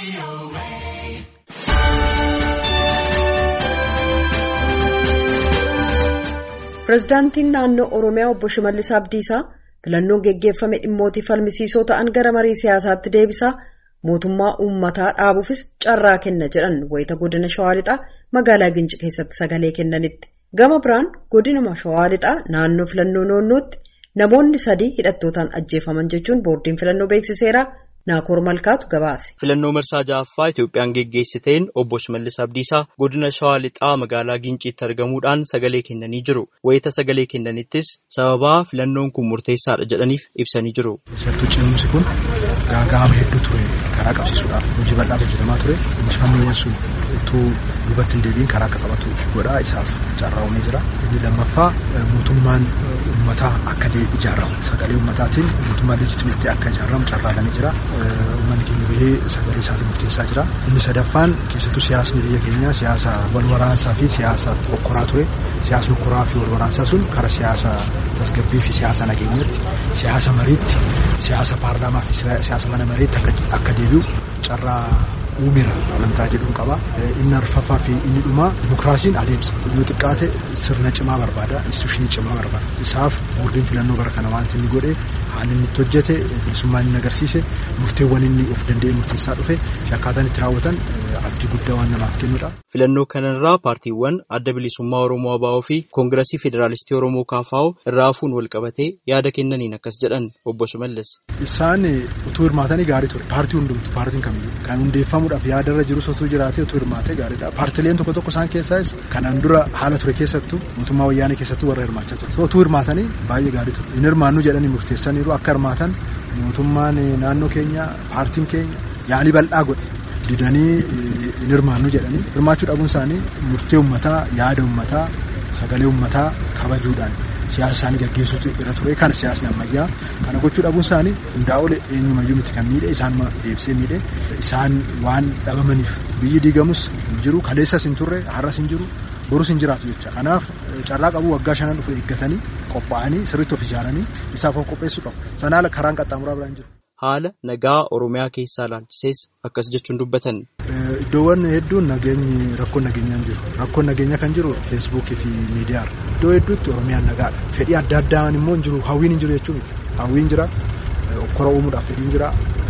Pireezidaantiin naannoo Oromiyaa obbo Shimallis Abdiisaa filannoon geggeeffame dhimmootii falmisiisoo ta'an gara marii siyaasaatti deebisaa mootummaa uummataa dhaabuufis carraa kenna jedhan wayita godina Shawaa Lixaa magaalaa Gincii keessatti sagalee kennanitti. Gama biraan godinuma Shawaa Lixaa naannoo filannoo noonnootti namoonni sadii hidhattootaan ajjeefaman jechuun boordiin filannoo beeksiseera. Naakoor Malkaatu gabaase. Filannoo marsaa ja'affaa Itoophiyaan geggeessiteen obbo Shimallis Abdiisaa godina Shawaa Lixaa magaalaa Ginciitti argamuudhaan sagalee kennanii jiru. Wayita sagalee kennanittis sababaa filannoon kun murteessaadha jedhaniif ibsanii jiru. Keessattuu ce'umsi kun gaaga'ama hedduu ture karaa qabsiisuudhaaf hojii bal'aatu hojjetamaa ture. Injifannoowwan sun utuu duubatti hin deebiin karaa akka qabatu godhaa isaaf carraa uumee jira. Inni lammaffaa mootummaan uummataa akka ijaaramu sagalee uummataatiin mootummaan leejitimeetti akka ijaaramu carraalamee jira. Uummanni keenya bahee sagalee isaatiin murteessaa jira. Inni sadaffaan keessattuu siyaasni biyya keenyaa siyaasa wal waraansaa fi siyaasa okkoraa ture. Siyaasni okkoraa fi wal waraansaa sun karaa siyaasa tasgabbii fi siyaasa nageenyatti, siyaasa mariitti, siyaasa paarlaamaa fi siyaasa mana mareetti akka deebi'u carraa uumeera amantaa jedhuun qaba. Inni arfaffaa fi inni dhumaa dimokiraasiin adeemsa. Yoo xiqqaate sirna cimaa barbaada, instituushinii cimaa barbaada. Isaaf boordiin filannoo bara kana wanti inni godhe haalli inni itti hojjete bilisummaan inni agarsiise murteewwan inni of danda'e murteessaa dhufe fi akkaataan itti raawwatan abdii guddaa waan namaaf kennudha. Filannoo kanarraa paartiiwwan adda bilisummaa Oromoo ABO fi Koongiresii Federaalistii Oromoo KFO irraa hafuun wal qabatee yaada kennaniin akkas jedhan obbo Shimallis. Isaan utuu hirmaatanii gaarii ture. Paartii hundumtu paartiin kamiyyuu kan hundeeffamuudhaaf yaadarra jirus utuu jiraatee utuu hirmaatee gaariidha. Paartileen tokko tokko isaan keessaas kanaan dura haala ture keessattuu mootummaa wayyaanee keessattuu warra hirmaachaa ture. Utuu hirmaatanii baay'ee gaarii ture. Hin hirmaannu jedhanii murteessaniiru akka hirmaatan mootummaan naannoo keenya paartiin keenya yaalii bal'aa godhe. didanii hin hirmaannu jedhanii hirmaachuu dhabuun isaanii murtee uummataa yaada uummataa sagalee uummataa kabajuudhaan siyaasa isaanii gaggeessuutu irra ture kana siyaasni ammayyaa kana gochuu dhabuun isaanii hundaa ol eenyumayyuu miti kan miidhe isaan deebisee miidhe isaan waan dhabamaniif biyyi diigamus hin jiru kaleessas hin turre har'as hin jiru borus hin jiraatu jecha kanaaf carraa qabu waggaa shanan dhufu eeggatanii qophaa'anii sirriitti of ijaaranii isaaf of qopheessuu qabu sanaa karaan qaxxaamuraa biraan jiru. Haala nagaa Oromiyaa keessaa ilaalchisees akkas jechuun dubbatan. Iddoowwan hedduun nageenyi rakkoon nageenyaa hin jiru. Rakkoon nageenyaa kan jiru feesbuukii fi miidiyaadha. Iddoo hedduutti Oromiyaan nagaadha. Fedhii adda addaan immoo hin jiru. Hawwiin hin jiru jechuun hawwiin jira. Okkora uumuudhaaf fedhiin jira.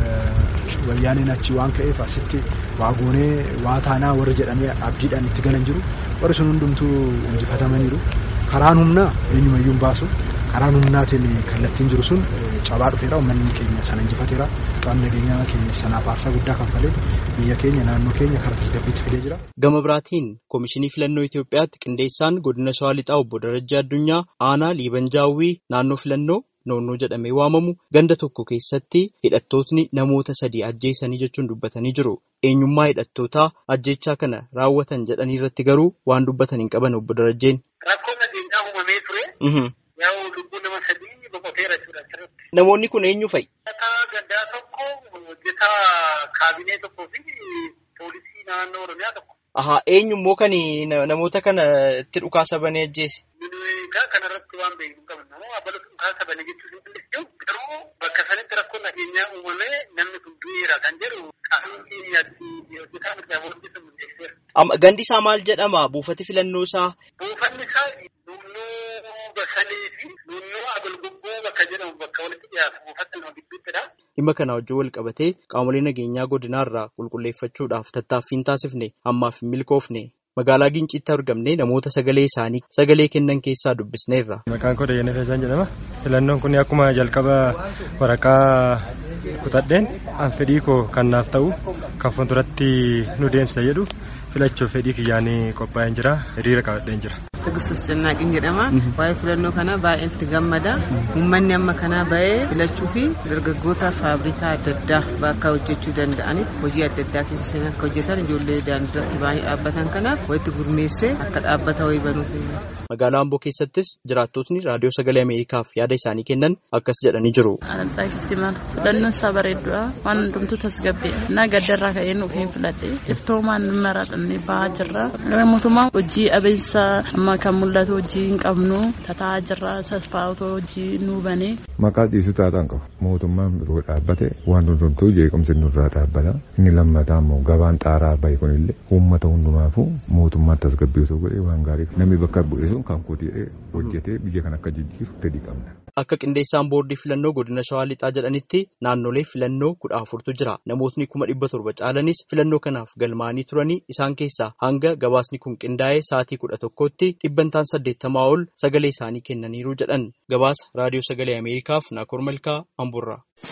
Wayyaaneen achi waan ka'eef asitti waa goonee waa taanaa warri jedhanii abdiidhaan itti galan jiru. Warri sun hundumtuu injifatamaniiru. Karaan humnaa eenyumayyuu hin baasu. Karaan humnaatiin kallattiin jiru sun cabaa dhufeera uummanni keenya sana injifateera qaamni nageenyaa keenya sanaaf aarsaa guddaa kanfalee biyya keenya naannoo keenya karaa tasgabbiitti fidee jira. Gama biraatiin Komishinii Filannoo Itoophiyaatti qindeessaan godina Shawaa Lixaa obbo Darajjaa Addunyaa aanaa Liibanjaawwii naannoo filannoo noonnoo jedhamee waamamu ganda tokko keessatti hidhattootni namoota sadii ajjeesanii jechuun dubbatanii jiru. Eenyummaa hidhattootaa ajjechaa kana raawwatan jedhanii irratti garuu waan dubbatan hin qaban obbo Darajjeen. Rakkoo nageenyaa uumamee ture. Yaa'u lubbuun nama sadii boqoteera jechuudha asirratti. Namoonni kun eenyu fa'i? Hojjetaa gaddaa tokko, hojjetaa kaabinee tokkoo fi poolisii naannoo Oromiyaa tokko. Ahaa eenyu immoo kan namoota kana itti dhukaasa banee ajjeese? Egaa kanarratti waan beeknu hin qabnu namoo abala dhukaasa banee jechuun hin dandeenyu garuu bakka sanatti rakkoon nageenyaa uumamee namni kun du'eera kan jedhu qaamni keenyatti hojjetaa mirgaa booddee sun murteesseera. Gandi isaa maal jedhama buufati filannoo isaa? Buufanni isaa Nunnoo Basalee fi Nunnoo Agulgubboo bakka jedhamu bakka walitti dhiyaatu buufata nama gidduuttidha. Dhimma kana wajjin wal qabatee qaamolee nageenyaa godinaarraa qulqulleeffachuudhaaf tattaaffii taasifne ammaaf hin milkoofne. Magaalaa Ginciitti argamne namoota sagalee isaanii sagalee kennan keessaa dubbisneerra. Maqaan koo Dayyana Feesaan jedhama. Filannoon kun akkuma jalqaba waraqaa kutadheen an fedhii koo kan naaf ta'u kan fuulduratti nu deemsisa jedhu filachuuf fedhii kiyyaanii qophaa'een jira hiriira qabadheen jira. Tegistas Jannaaqiin jedhama. Waa'ee filannoo kana baay'ee itti gammada. Uummanni amma kanaa ba'ee filachuu fi dargaggoota faabrikaa adda addaa bakka hojjechuu danda'anitti hojii adda addaa keessa seenaa akka hojjetan ijoollee daandiirratti baay'ee dhaabbatan kanaaf walitti gurmeessee akka dhaabbata wayii banuuf. Magaalaa Amboo keessattis jiraattotni raadiyoo sagalee Ameerikaaf yaada isaanii kennan akkas jedhanii jiru. Alamsaa Iftimaal Qophiin isaa bareedduudha. Waan hundumtuu tasgabbeedha. Naa gaddarraa ka'ee nuuf hin filadhe. Iftoomaan maradhannee bahaa jirra. Mootummaan hojii abeessa amma kan mul'atu hojii hin qabnu tataa jirra sasfaa otoo hojii nuu banee. Maqaa dhiisuu taataan qabu. Mootummaan biroo dhaabbate waan hundumtuu jeequmsi nurraa dhaabbata. Inni lammataa immoo gabaan xaaraa bahe kunillee uummata hundumaafuu mootummaan tasgabbii osoo godhee waan gaarii namni bakka bu'ee sun kan kootee hojjetee biyya kan akka jijjiiru fedhii qabna. Akka qindeessaan boordii filannoo godina Shawaa Lixaa jedhanitti naannolee filannoo kudha afurtu jira. Namootni kuma dhibba torba caalanis filannoo kanaaf galmaa'anii turanii isaan keessaa hanga gabaasni kun qindaa'ee sa'aatii kudha tokkotti dhibbantaan saddeettamaa ol sagalee isaanii kennaniiru jedhan. Gabaasa raadiyoo sagalee Ameerikaaf Naakoor Malkaa Amburraa.